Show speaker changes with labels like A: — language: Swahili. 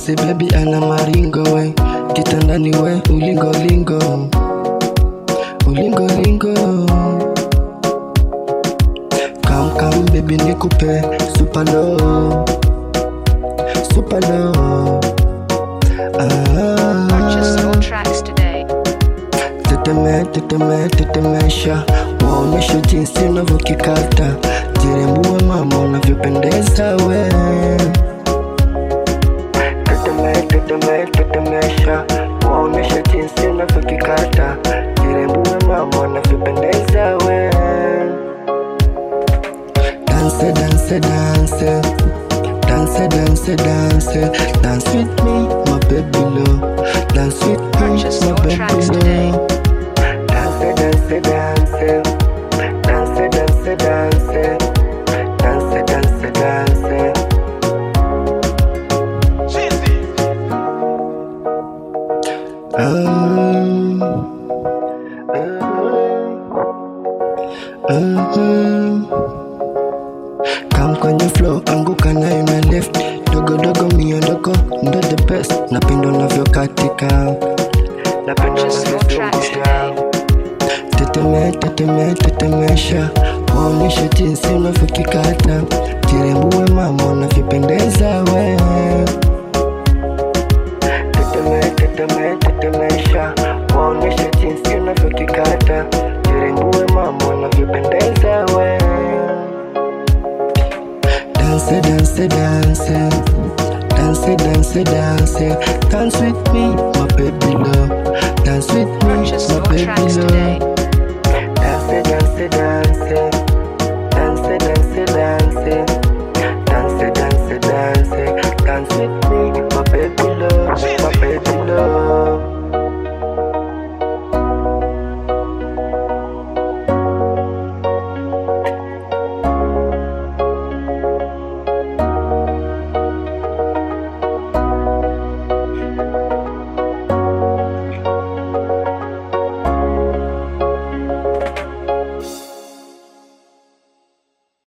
A: Basi baby ana maringo we, kitandani we ulingo lingo, ulingo lingo. Come come baby nikupe super low, super low.
B: Purchase
A: Ah,
B: your tracks today.
A: teteme teteme tetemesha, waonyeshe jinsi unavyokikata, jirembue mama unavyopendeza we. Teteme teteme tetemesha, waonyeshe jinsi unavyokikata, jirembue mama unavyopendeza we. Dance, dance, dance. Dance, dance, dance. Dance with me, my baby love. Dance with me,
B: Purchase
A: my
B: your
A: baby
B: tracks today.
A: love. Dance, dance, dance. Dance, dance, dance. Dance, dance, dance. Um, um, um. Kam kwenye flow anguka nayo na left dogo dogo miondoko ndo the best napenda unavyokatika napenda
B: Purchase your tracks
A: unavyozungusha teteme teteme tetemesha waonyeshe jinsi unavyokikata jirembue mama unavyopendeza we teteme teteme tetemesha waonyeshe jinsi unavyokikata jirembue mama unavyopendeza we Dance, dance, dance. Dance, dance, dance. Dance with me, my baby love. Dance with me,
B: Purchase
A: my
B: your
A: baby
B: tracks
A: love.
B: today.